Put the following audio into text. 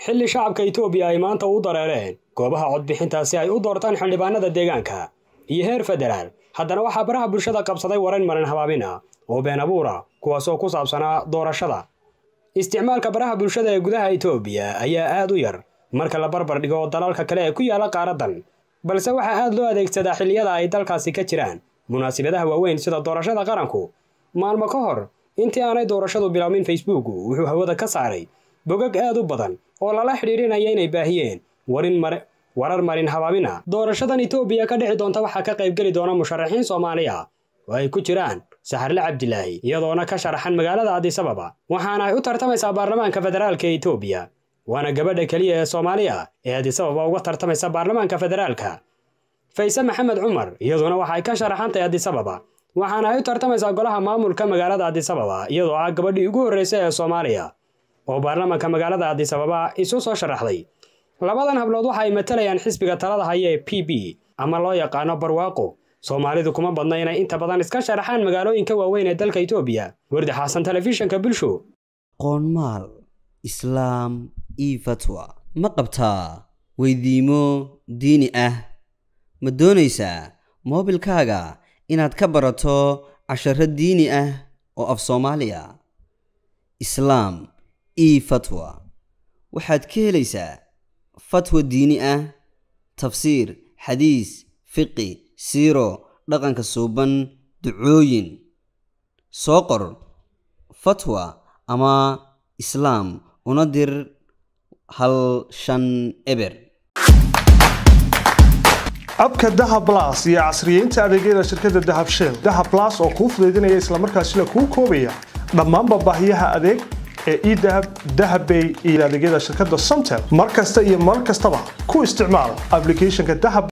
xilli shacabka itoobiya ay maanta u dareereen goobaha codbixinta si ay u doortaan xildhibaanada deegaanka iyo heer federaal haddana waxaa baraha bulshada qabsaday waran marin habaabina oo been abuura kuwaasoo ku saabsanaa doorashada isticmaalka baraha bulshada ee gudaha itoobiya ayaa aad u yar marka la barbar dhigo dalalka kale ee ku yaala qaaradan balse waxaa aad loo adeegsadaa xilliyada ay dalkaasi ka jiraan munaasibadaha waaweyn sida doorashada qaranku maalmo ka hor intii aanay doorashadu bilaabmin facebook wuxuu hawada ka saaray bogag aad u badan oo lala xidhiidhinaya inay baahiyeen warin mar warar marin habaabina doorashadan itoobiya ka dhici doonta waxaa ka qaybgeli doona musharaxiin soomaaliya oo ay ku jiraan saxarle cabdilaahi iyadoona ka sharaxan magaalada adisababa waxaana ay u tartamaysaa baarlamaanka federaalka ee itoobiya waana gabadha keliya ee soomaaliya ee adisababa uga tartamaysa baarlamaanka federaalka fayse maxamed cumar iyaduna waxay ka sharaxantay adisababa waxaana ay u tartamaysaa golaha maamulka magaalada adisababa iyadoo ah gabadhii ugu horreysay ee soomaaliya oo baarlamaanka magaalada adisababa isu soo sharaxday labadan hablood waxa ay matalayaan xisbiga talada haya ee p b ama loo yaqaano barwaaqo soomaalidu kuma badna inay inta badan iska sharaxaan magaalooyinka waaweyn ee dalka itoobiya wardi xaasan telefishinka bulsho qoonmaal islaam io fatwa ma qabtaa weydiimo diini ah ma doonaysaa moobilkaaga inaad ka barato casharo diini ah oo af soomaaliya islaam io fatwa waxaad ka helaysaa fatwa diini ah tafsiir xadiis fiqi siiro dhaqanka suuban ducooyin soo qor fatwa ama islaam una dir hal shan eber abka dahab las iyo casriyeynta adeegyada shirkadda dahab shell dahab las oo kuu fudaydinaya islamarkaasina kuu koobaya dhammaanba baahiyaha adeeg ee edahab dahabbay iyo adeegyada shirkadda somtel mar kasta iyo mar kastaba ku isticmaal ablicathonka dahab